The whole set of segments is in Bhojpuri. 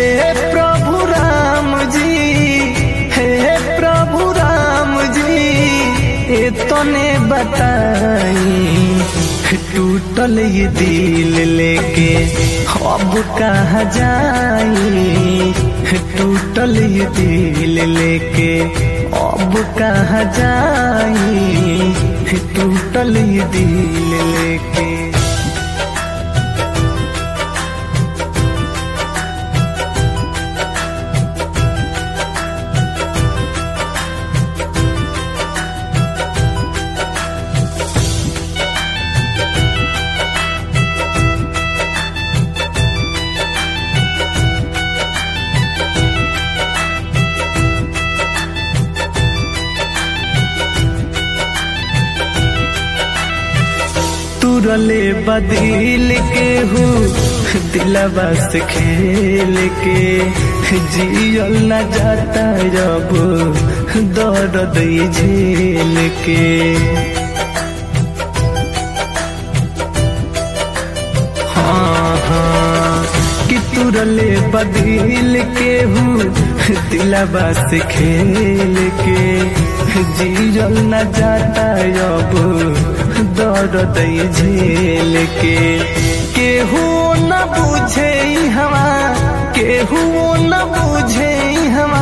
प्रभु राम जी हे प्रभु राम जी ए तने बताई टूटल ये दिल लेके अब कहा जाई टूटल ये दिल लेके अब कहा जाई टूटल ये दिल लेके तुरले बदिल के हूँ दिलवा से खेल के जियल न जाता जब दर्द झेल के हाँ हाँ कि तुरले बदिल के हूँ दिलवा से खेल के जियल न जाता अब दर्द झेल के केहू न बुझे हवा केहू न बुझे हवा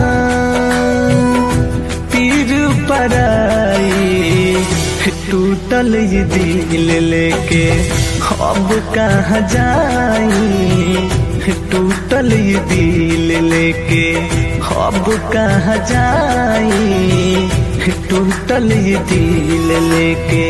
पीर पराई टूटल ये दिल लेके अब कहाँ जाई टूटल ये दिल लेके अब कहाँ जाई टूटल ये दिल लेके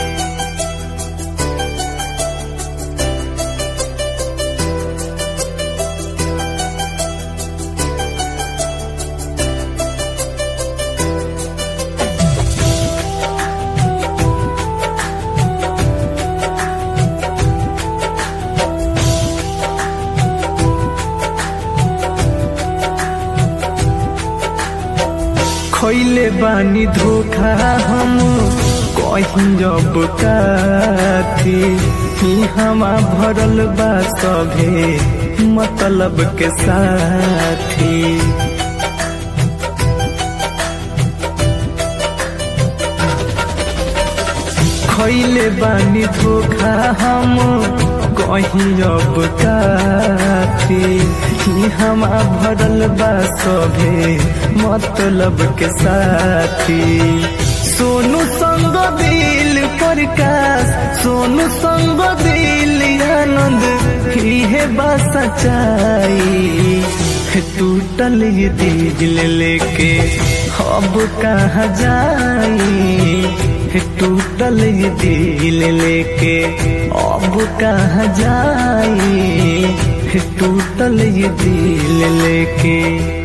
खैले बानी धोखा हम कहीं जब काथी ही हमा भरल बा सभे मतलब के साथी खैले बानी धोखा हम कहीं अब काथी ही हमा भरल बा सभे मतलब के साथी सोनू संग दिल प्रकाश सोनू संग दिल आनंद ही है बा सच्चाई टूटल ये दिल लेके अब कहाँ जाई टूटल ये दिल लेके अब कहाँ जाई टूटल ये दिल लेके